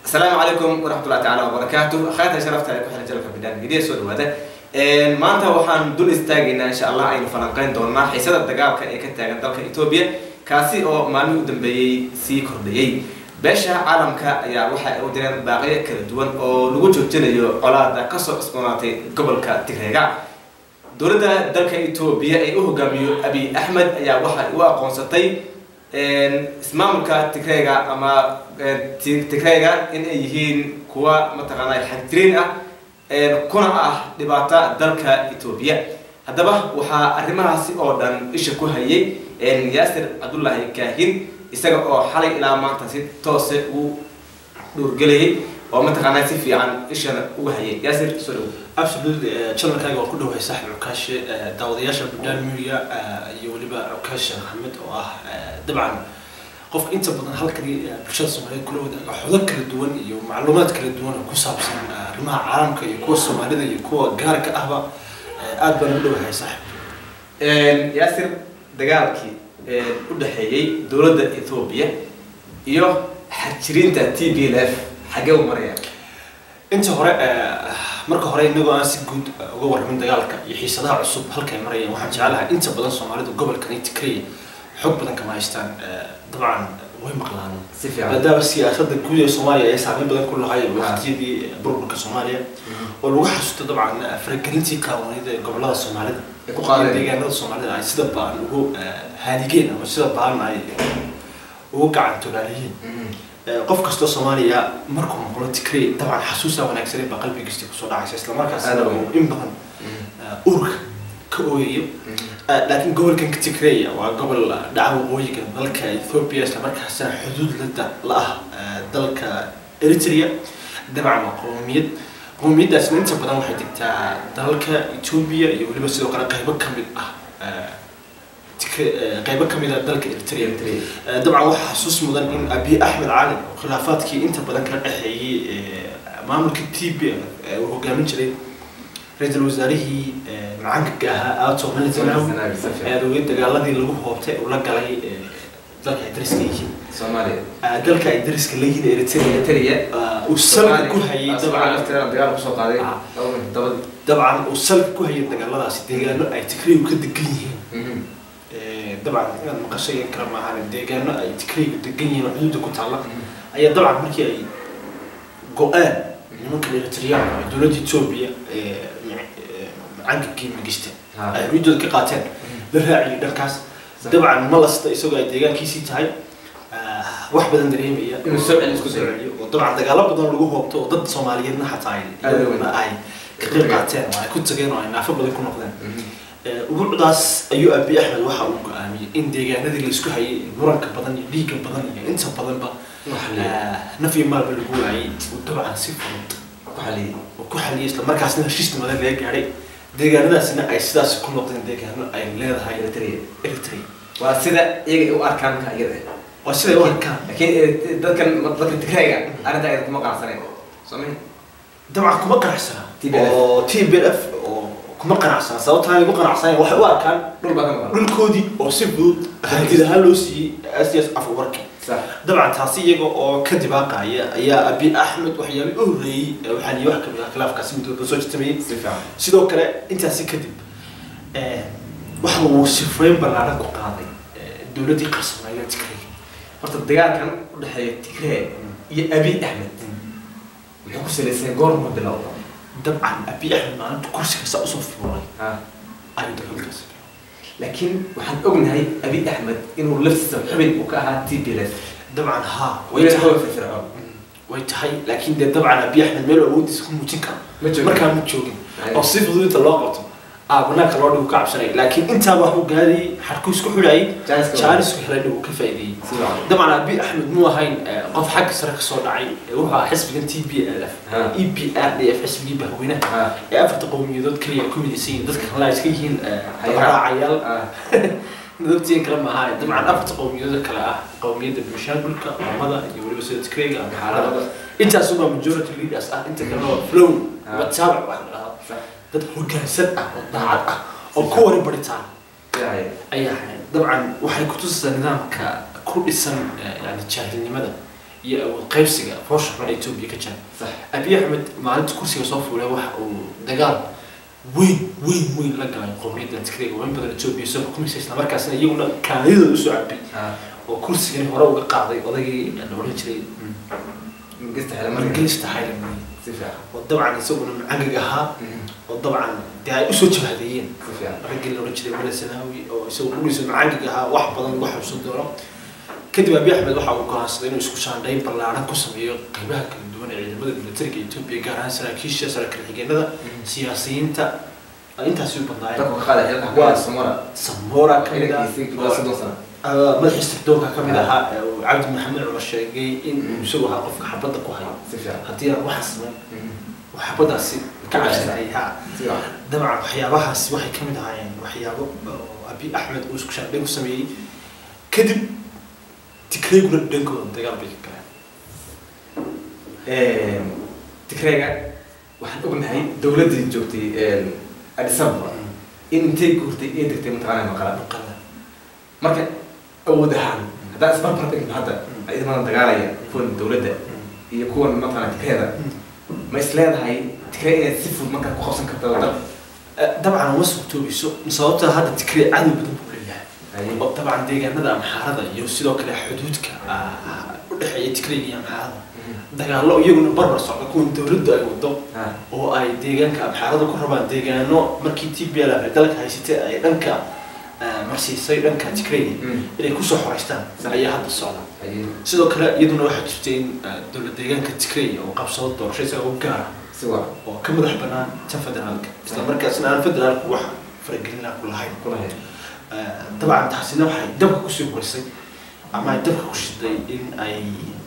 asalaamu calaykum waraxmatullahi tacaala wabarakaatu akhaata sharafta ay ku xiran jalka bidhaan midiya soo dhawaada maanta waxaan dul istaagaynaa insha allah aynu falanqeyn doonaa xiisada dagaalka ee ka taagan dalka etoobiya kaasi oo maalmihii u dambeeyey sii kordhayey beesha caalamka ayaa waxa ay u direen baaqiyo kala duwan oo lagu joojinayo colaada kasoo cusboonaatay gobolka tigreega dowladda dalka etoobiya ee u hogaamiyo abiy axmed ayaa waxay u aqoonsatay ismaamulka tigreega ama tigreega in ay yihiin kuwa mataqaanaa xagjirin ah kuna ah dhibaata dalka etoobiya haddaba waxaa arrimahaasi oo dhan isha ku hayay yaasir cabdullaahi kaahin isaga oo xalay ilaa maanta si toose uu dhuurgelayay oo mataqaanaa si fiican ishana uga hayay yaasir soo dhawo absolutely channelkaaga waan ku dhawahay saaxib cukaashe daawadayaasha budaan media iyo weliba cukaashe maxamed oo ah dabcan qofka inta badan halkani bulshada soomaaliyeed kula wadaaga xodo kala duwan iyo macluumaad kala duwan oo ku saabsan arrimaha caalamka iyo kuwa soomaalida iyo kuwa gaarka ahba aad baan u dhawahay saaxib yaasir dagaalkii u dhexeeyey dowladda etoobiya iyo xajirinta t b l f xagee u maraya inta hore marka hore inagoo aan si guud uga warramin dagaalka iyo xiisadaha cusub halkay marayaan waxaan jeclahay inta badan soomaalidu gobolkan tikreya xog badan kama haystaan dabcan way maqlaan si fiican maadaama siyaasadda guud ee soomaaliya ay saameyn badan ku lahay waqtiyadii burburka soomaaliya oo lagu xasuusto dabcan faragelintii kaawanida ee gobolada soomaalida Ay ku qaadeen. deegaanada soomaalida ay sida baan ugu haadigeen ama sida baan ay ugu gacan togaaliyeen qof kastoo soomaaliya markuu maqlo tigrey dabcan xasuusaa wanaagsanay baa qalbigiisa kusoo dhacaysa islamarkaasna Aad u uu in badan urka ka ooyayo laakiin gobolkan tigreya waa gobol dhaca waqooyiga dalka ethiopia islamarkaasna xuduud lada la ah dalka eritrea dabcan waa qowmiyad qowmiyaddaasna inta badan waxay degtaa dalalka ethiopia iyo weliba sidoo kale qaybo ka mid ah Tigre- qaybo ka mid ah dalka eritrea Eh, dabcan waxaa xasuus mudan in abiy axmed cali oo khilaafaadkii inta badan kala dhexeeyey eh, maamulka t b l uu hogaamin jiray ra-iisul wasaarihii eh, macaanka ahaa aato malitanaawi aadowey dagaaladii lagu hoobtay uu la galay eh, dalka ay dariska yihiin soomaaliya Ah, dalka ay dariska leeyihiin eritrea eritrea ah, uu salka ku hayay dabcan lafteeda dagaal kusoo qaaday Ah. dabadii dabcan uu salka ku hayay dagaaladaasi deegaano ay tigreyu ka degan yihiin Eh, dabcan inaad maqashay in kale maahan deegaano ay tigreyga degan yihiin oo xuduudda ku taalla ayaa dabcan markii ay go-aan nimanka eritreyaanka ee dowladda etoobiya ee macanka kiima gishteen Ha. ay xuduudooda ka qaateen la raaciyay dhankaas Sax. dabcan ma lasta isagoo ay deegaankiisii tahay ah, wax badan dareemaya Inuu soo celiyo isku Soo dayo. celiyo. oo dabcan dagaalo badan lagu hoobto oo dad soomaaliyeedna xataa ay Aad u weyn. ay ka qayb qaateen oo ay ku tageen oo ay naafo badan ku noqdeen ubuucdaas ayuu abiy axmed waxa uu go-aamiyey in deegaanadii la isku hayay muranka badan iyo dhiigga badan iyo inta badanba ah, naf iyo maalba lagu waayey uu dabcan si fudud ku xaliyay uu ku xaliyay isla markaasna heshiis nimadan laga gaadhay deegaanadaasina ay sidaas ku noqdeen deegaano ay leedahay eritrea eritrea waa sida iyaga u arkaan ka iyada waa siday u arkaan laakiin eh, dadkan dadka tigreega arrinta ayada kuma qanacsaneen soomay dabcan kuma qanacsana TPLF. oo t b l f oo kuma qanacsana sababta ay ugu qanacsaneen waxay u arkaan dhul baa ka maqan dhulkoodii oo si fudud hantid ahaan loo siiyey asias afwarki sax dabcan taasi iyaga oo ka dibaaqaya ayaa abiy axmed waxyaabay u horreeyey ee waxaa liyi wax kamid ah khilaafkaasi muddo soo jirtamayey si fiican sidoo kale intaasi kadib eh, waxa uu sifreyn ballaaran ku qaaday eh, dowladdii qarsamaayo tigray horta dagaalkan u dhexeeya tigree iyo abiy axmed wuxuu ku salaysan goorma bilowda dabcan abiy axmed maalinta kursiga saa usoo fuulay ha ayuu dagaalkaasi laakiin waxaan ognahay abiy axmed inuu laftiisa xubin uu ka ahaa t b l f dabcan haa way way tahay firfircoon way tahay laakiin dee dabcan abiy axmed meel awoodiisa ku muujin karo Ma joogin. markaa ma joogin Ay. oo si fudud inta loo qabto aa banaanka loo dhigo ka cabsanay laakiin intaa waxuu gaadayay xarkuu isku xidhayay Jaanisku- jaanisku helay uu ka faa'iideeyey si fiican dabcan abiy axmed muu ahayn eh, qof xagga sare ka soo dhacay ee wuxuu ahaa xisbigan t b l f Ha. e b r d f xisbigii bahweynaha ha ee afarta qowmiyadood keliya ku midaysan yihiin dadka kale ay iska yihiin eh, Hayaa. raacayaal ha dadtiin kale ma ahaa dabcan afarta qowmiyadood kale ah qowmiyadda bulshaangulka mamada iyo weliba sida tigreega ama xaalada intaasubaa majority leaders ah inta kale oo flow Ah. wataabac wax la dhahdo sax dad hoggaansan ah oo daacad ah oo ku wari baritaan fiican ayaa ahayd dabcan waxay kutusaysaa nidaamka ku dhisan eh, yani jaahilnimada iyo awood qaybsiga foosha xun ee etoobiya ka jira sax abiy axmed maalinta kursiga soo fuulay waxa uu dagaal weyn weyn weyn la galay qowmiyadda tigreega weyn badan etoobiya soo xukumaysa islamarkaasna iyaguna kaadidooda usoo cabay ah oo kursigani hore uga qaaday odaygii la odhan jiray ingista xile marka ingilista haylan si fiican oo dabcan isaguna macangag ahaa Mhm. oo dabcan dee ay usoo jabhadeeyeen si fiican raggii la odhan jiray mala sanaawi oo isagu dhulkiisa macangag ahaa wax badan lagu xabsan doono kadib abiy axmed waxa uu go'aansaday inuu isku shaandhayn ballaaran ku sameeyo qaybaha kala duwan ee ciidamada militariga etoobiya gaar ahaan saraakiisha saraakiil xigeenada siyaasiyiinta intaasi u badnaayeen dadku ka qaada xilka Waa- waa samora samora ka mid ah ilinkiisii waa soddon sano Ah, madaxiisa tirdoonka ka mid ahaa ee uu cabdi maxamed cumar sheegay in uu isagu ahaa qofka xabadda ku hayo si fiican haddii aan waxaa samayn Mhm. uu xabaddaasi ka Ka cabsanayay ha si fiican dabcan waxyaabahaasi waxay ka mid ahaayeen waxyaabo oo abiy axmed uu isku shaandhayn ku sameeyey kadib tikreeguna dhankooda dagaal bay ka galeen tigreega waxaan ognahay dowladdii joogtay addis ababa in intay guurtay ee degtay mataqaanaa maqala maqala marka awood ahaan haddaa isbarbar dhigno hadda ciidamada dagaalaya kuwan dowladda iyo kuwan mataqaanaa tigreeda ma is leedahay tigree inaad si fudud markaa ku qabsan karta waddan dabcan uma suurtoobayso sababta hadda tigree cadow badan buu leeyahay oo dabcan deegaanada amxaarada iyo sidoo kale xuduudka ah, u dhexeeya tigreega iyo amxaarada dagaallo iyaguna barbar socda kuwan dowladdu ay wado Ah, oo ay deegaanka amxaarada ku rabaan deegaano markii t b l ay dalka haysatay ay dhanka ah, marsiisay dhanka tigreega mm, inay kusoo xoreystaan Sax. ayaa hadda socda ayay sidoo kale iyaduna waxaa jirta in ah, dowlad deegaanka tigreega oo qabsado doorasho isaga u gaara si waa oo ka madax banaan tan federaalka isla markaasna aan federaalku wax faragelina ku lahayn kulahayd Ah, dabcan taasina waxay dabka kusii horisay ama ay dabka ku shiday in ay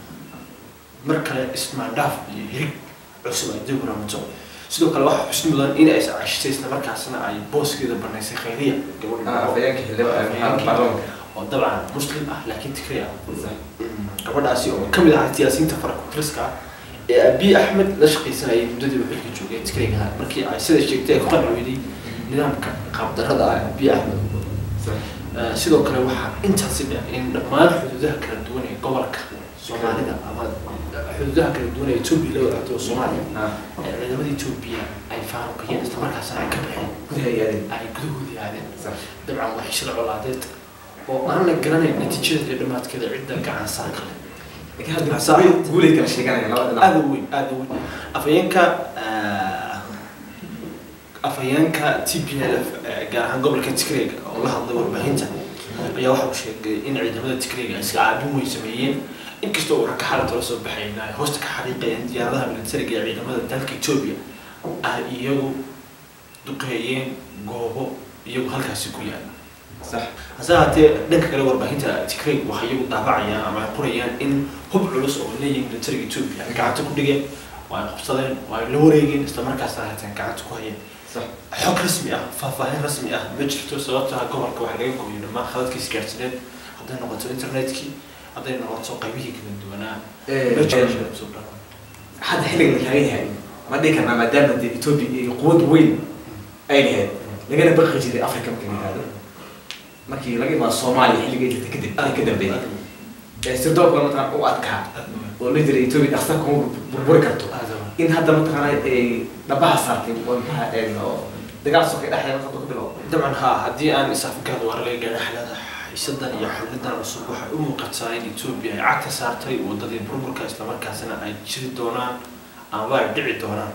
mar kale ismaandhaaf iyo hirig cusub ay dib u ramato sidoo kale waxaa xusid mudan in ay iscaashisay isla markaasna ay booskeeda banaysay khayriya gabadha afayeenka xildhibaan baarlamaanka oo dabcan muslim ah laakiin tikri ah sax gabadhaasi oo ka mid ahaa siyaasiyiinta farakutiriska ah ee abiy axmed la shaqaysanayay muddadii uu xilka joogay tikriga ahaa markii ay sida sheegtay ay ku qanci weyday nidaamka qaabdarrada ah ee abiy axmed sax Eh, sidoo kale waxaa intaasi dheer in dhammaan xuduudaha kala duwan ee gobolka soomaalida ama xuduudaha kala duwan ee etoobiya la wadaagto oo soomaaliya ah ee ciidamada etoobiya ay faaruqiyeen islamarkaasna ay ka baxeen gudaha yaadeen ay gudahoodii aadeen sax dabcan waa heshada colaadeed oo aan la garanayn natiijada iyo dhammaadkeeda cidda gacan saar kale laakiin hadda guulay- guulay kala sheeganayaan labada dhinac aada u weyn aada u weyn afhayeenka ah, afhayeenka t p l f gaar ahaan gobolka tigreega oo la hadlay warbaahinta ayaa waxa uu sheegay in ciidamada tigreega ay iska caabin weyn sameeyeen inkastoo uu ragka xalinta la soo baxayna ay hoosta ka xariiqayeen diyaaradaha militariga ee ciidamada dalka etoobiya ay iyagu duqeeyeen goobo iyagu halkaasi ku yaala sax hase haatee dhanka kale warbaahinta tigreeg waxay iyagu daabacayaan ama ay qorayaan in hub culus oo leeyihiin militariga etoobiya ay gacanta ku dhigeen oo ay qabsadeen oo ay la wareegeen islamarkaasna hateen gacanta ku hayeen sax xog rasmi ah faahfaahin rasmi ah ma jirto sababta gobolka waxaa laga gooyay dhammaan khaladkii isgaarsineed hadday noqoto internetkii hadday noqoto qaybihii kala duwanaa ma jiro soo dhan hadda xilligan la taagan yahay ma dhihi karnaa maadaama dee etoobiya iyo quwad weyn ay lahayd lagana baqi jiray africa marka la yihahdo markii laga imaado soomaaliya xilliga ay jirtay kadib ay ka dambeeyay ee sirdoonka mataqaan u adkaa oo la jiray etoobiya dhaqsa kuma burburi karto in hadda mataqaana ay dhabaha saartay oo maxaa een oo dagaal sokay dhexdeeda hadda ka bilow dabcan haa haddii aan isafgarad waa laga gaadha xalada xiisadan iyo xalidan cusub waxay u muuqataa in etoobiya ay cagta saartay wadadii burburka islamarkaasina ay jiri doonaan ama ay dhici doonaan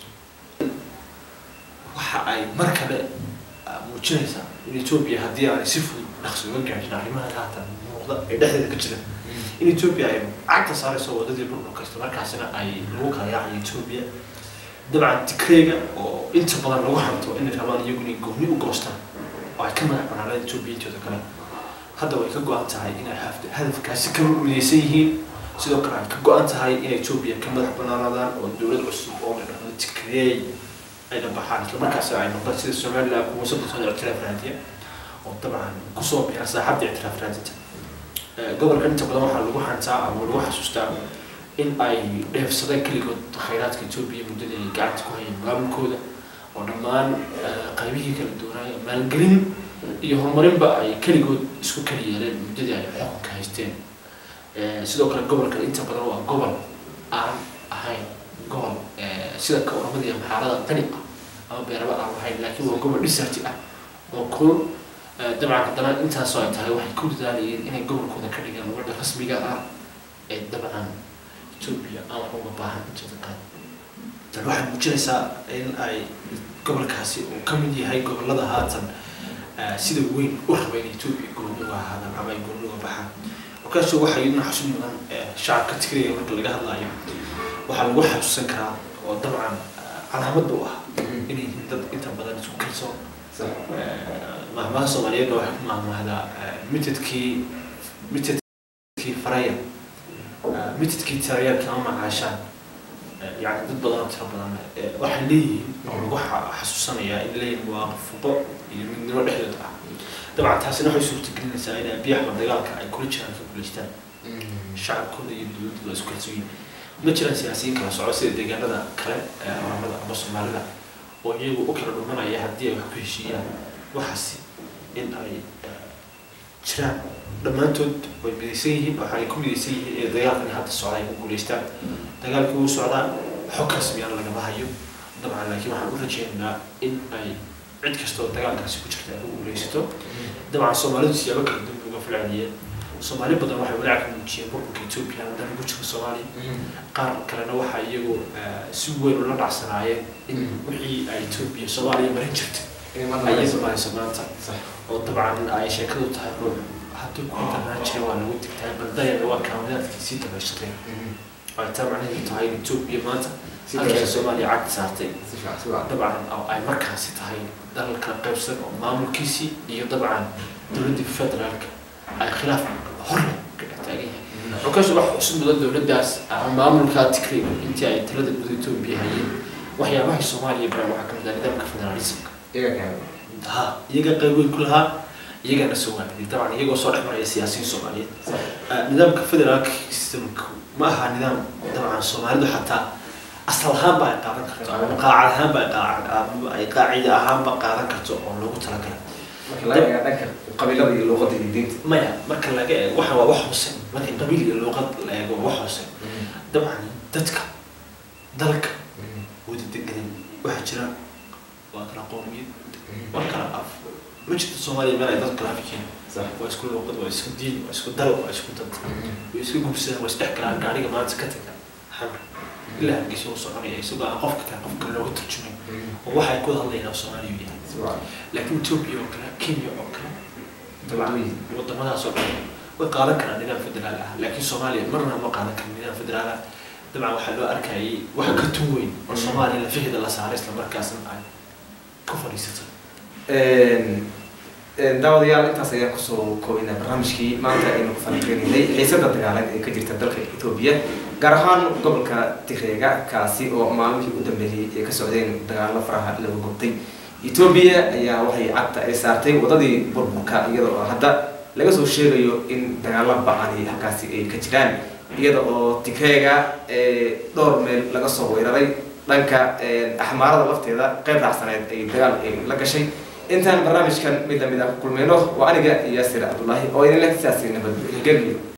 waxa ay mar kale ah, muujinaysaa in etoobiya haddii aanay si fudud dhaqsi uga gaadhin arrimaha haatan muuqda ee dhexdeeda ka jira in etoobiya ay cagta saarayso wadadii burburka islamarkaasina ay lagu kala yaacayo etoobiya dabcan tikreega oo inta badan lagu hanto inay rabaan iyagu inay gooni u goostaan oo ay ka madax banaaneen etoobiya intooda kale hadda way ka go-an tahay inay haf- hadafkaasi ka midaysan yihiin sidoo kale ay ka go-an tahay inay etoobiya ka madax banaanaadaan oo dowlad cusub oo la dhahdo tikreey ay dhabaxaan islamarkaasi ay noqdaan sida somaliland kuwa soddon sano ictiraaf raadiya oo dabcan kusoo biira saaxadda ictiraaf raadinta Eh, gobolkan inta badan waxaa lagu hantaa ama lagu xasuustaa in ay dheefsadeen keligood khayraadka etoobiya muddadii ay gacanta ku hayeen maamulkooda oo dhammaan eh, qaybihii kala duwanaayo maalgelin iyo horumarinba ay keligood isku kala yeeleen muddadii ay xukunka haysteen sidoo kale gobolkan inta badan waa gobol aan ahayn gobol sida ka oramada iyo maxaarada qani ah ama beeraba aan lahayn laakiin waa gobol dhisarti ah oo kulul dabcan haddana intaasoo ay tahay waxay ku dadaalayeen inay gobolkooda ka dhigaan wadda rasmiga ah ee dabcan etoobiya aan wax uga baahan intooda kale tan waxay muujinaysaa in ay gobolkaasi uu ka mid yahay gobolada haatan sida weyn u raba in etoobiya gooniga ahaadaan ama ay gooniga baxaan markaasoo waxay idin xusun mudan shacabka tigriga marka laga hadlayo waxaa lagu xasuusan karaa oo dabcan calaamad u ah inay yihiin dad inta badan isku kalsoon mahmaha soomaaliyeedna waxay ku maahmaahdaa mitadkii mitadkii faraya mitadkii taraya kama macaashaan yani dad badan oo tiro badan waxay leeyihiin oo lagu xasuusanayaa in leeyihin muwaaqafuqo iyo midnimo dhexdooda ah dabcan taasina waxay suurtagelinaysaa in abiy axmed dagaalka ay kula jiraan ka guulaystaan shacabkooda iyo dowladooda isku kalsoon ma jiraan siyaasiyiin kala soco sida deegaanada kale ee oramada ama soomaalida oo iyagu u kala dhumanaya haddii ay wax ku heshiiyaan waxaasi in ay jiraan dhammaantood way midaysan yihiin waxay ku midaysan yihiin ee dagaalkan hadda socda ay ku guulaystaan dagaalkii wuu socdaa xog rasmiyana lagama hayo dabcan laakiin waxaan u rajeynaynaa in ay cid kastoo dagaalkaasi ku jirta ay ku guulaysato dabcan soomaalidu siyaabo kala duwan uga filcadiyeen soomaali badan waxay walaac ka muujiyeen burburka etoobiya haddana ugu jiro soomaaliya qaar kalena waxaa iyagu si weyn ula dhacsanaayeen in wixii ay etoobiya soomaaliya marin jirtay ayay marayso maanta oo dabcan ay sheekadu tahay ruux haddii ku darnaan jiray waa lagu digtaa baldayana waa kaamadaadkiisii dabayshatay ay taa macnaheedu tahay in etoobiya maanta halkii soomaaliya cagti saartay dabcan oo ay markaasi tahay dalal kala qaybsan oo maamulkiisii iyo dabcan dowladdii federaalka ay khilaaf horle ka dhex taagan yahay markaas wax cusub mudan dowladdaas ama maamulka tigray intii ay talada guud etoobiya hayeen waxyaabaha soomaaliya bara waxaa kamid ah nidaamka federalismka ha iyaga qayb weyn ku lahaa iyagana soo waamiday dabcan iyagoo soo dhex maraya siyaasiyiin soomaaliyeed nidaamka federaalka systemka ma aha nidaam dabcan soomaalidu xataa asal ahaanba ay qaadan karto ama qaacad ahaanba ay qaacida ahaanba qaadan karto oo loogu talagalay qabiilada iyo luuqada iyo diinta maya marka laga eego waxa waa wax hoose marka qabiil iyo luuqad la eego wax hoose dabcan dadka dalka wada deganan waxaa jira waa kala qowmiyad waa kala af ma jirto soomaaliya meel ay dad kala afkeen waa isku luuqad waa isku diin waa isku dal waa isku dad way isku gubsadaan waa isdhex galaan gaariga maanta ka taga xamar ilaa hargeysa u soconaya isagoo aan qofka kale qofka looga turjumay oo waxay ku hadlayaan soomaaliya yahay laakiin etoobiya oo kale kenya oo kale wadamadaas oo dhan way qaadan karaan nidaam federaal ah laakiin soomaaliya marna ma qaadan karin nidaam federaal ah dabcan waxaa loo arkayay wax ka tun weyn oo soomaaliya lafaheeda la saaray isla markaasna ay ku fadhiisato daawadayaal intaas ayaan kusoo koobina barnaamijkii maanta aynu ku falanqeynaynay xiisada dagaaleed ee ka jirta dalka etoobiya gaar ahaan gobolka tigreega kaasi oo maalmihii u dambeeyey ee ka socdeen dagaalo faraha lagu gubtay etoobiya ayaa waxay cagta ay saartay wadadii burburka iyada oo hadda laga soo sheegayo in dagaalo ba-ani halkaasi ay ka jiraan iyada oo tigreega dhowr meel laga soo weeraray dhanka axmaarada lafteeda qayb raacsaneed ay dagaal ay la gashay intaan barnaamijkan mid lamid ah ku kulmayno waa aniga yaasir cabdullaahi oo idin leh sidaasi nabadgelyo